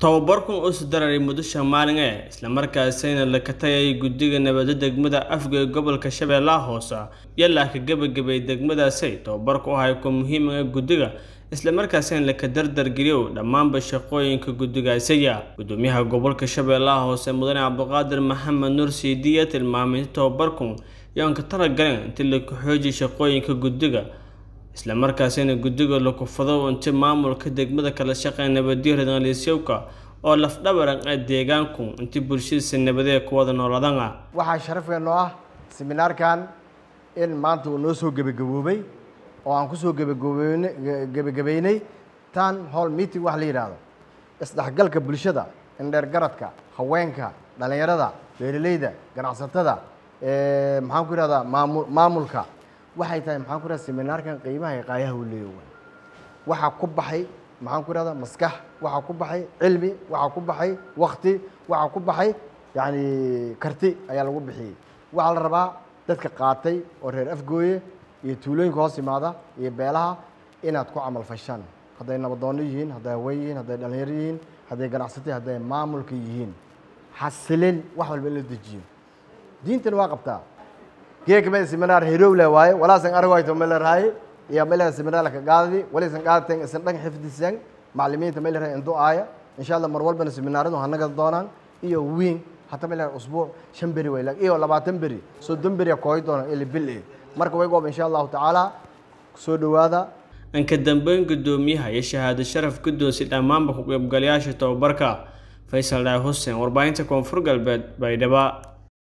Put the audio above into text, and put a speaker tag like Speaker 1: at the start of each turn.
Speaker 1: tababarkan oo sodararay mudusha maalin ee islamarkaasina la katayay guddiga nabadda degmada afga ee gobolka shabeellaha hoose yalaa ka gebagabay degmadaasay tababarku u ahay ku muhiimaga guddiga islamarkaasina laka dardargeliyo dhammaanba shaqooyinka guddigaasaya gudoomiyaha gobolka shabeellaha hoose mudane cabdiqaadir maxamed nuur siidiya tilmaamay in tababarkun yoan ka talagaleen intii laku xoojiy shaqooyinka guddiga islamarkaasina guddiga lakufado inti maamulka degmada kala shaqeeya nabadiyo redalisyowka oo lafdhabaran ee deegaanku intii bulshadiisa nabadee ku wada nooladana
Speaker 2: waxaa sharafeenoo ah seminaarkan in maanta uu noo soo gebagaboobay oo aan kusoo gebagaboyn gebagabaynay tan hall meeting wax la yidhaahdo isdhexgalka bulshada indheer garadka haweenka dhallinyarada beeraleyda ganacsatada maxaan ku ihahdaa maamu maamulka waxay tahay maxaan ku ihahda seminaarkan qiimaha iyo qaayaha uu leeyahay waxaa ku baxay maxaan ku ihahdaa maskax waxaa ku baxay cilmi waxaa ku baxay wakti waxaa ku baxay yacni karti ayaa lagu bixiyey waxaa la rabaa dadka qaatay oo reer afgooye iyo tuulooyinka hoos imaada iyo beelaha inaad ku camal fashaan hadday nabadoonno yihiin hadday haween yihiin hadday dhallinyaro yihiin hadday ganacsatay hadday maamulka yihiin xasilin wax walba in la dejiyo diintana waa qabtaa geekame seminar herowle waaye walaasan aragayto meleraaye iyo melera seminarka gaadadi walisan gaadaten isan dhan xifdisan maclimiinta melera indu aaya insha allah mar walbana seminaaradu hanaga doonaan iyo wiin hata melera usbuuc shan beri way iyo labaatan beri soddon beri kooy doona ili bil eh marka way goob insha allahu tacaala soo dhowaada
Speaker 1: anka dambeyn gudoomiyaha iyo shahaado sharaf guddoonsi dhammaanba ku qaybgalayaasha tababarka faysal dhaay xuseen warbaahinta koonfur galbeed baydhaba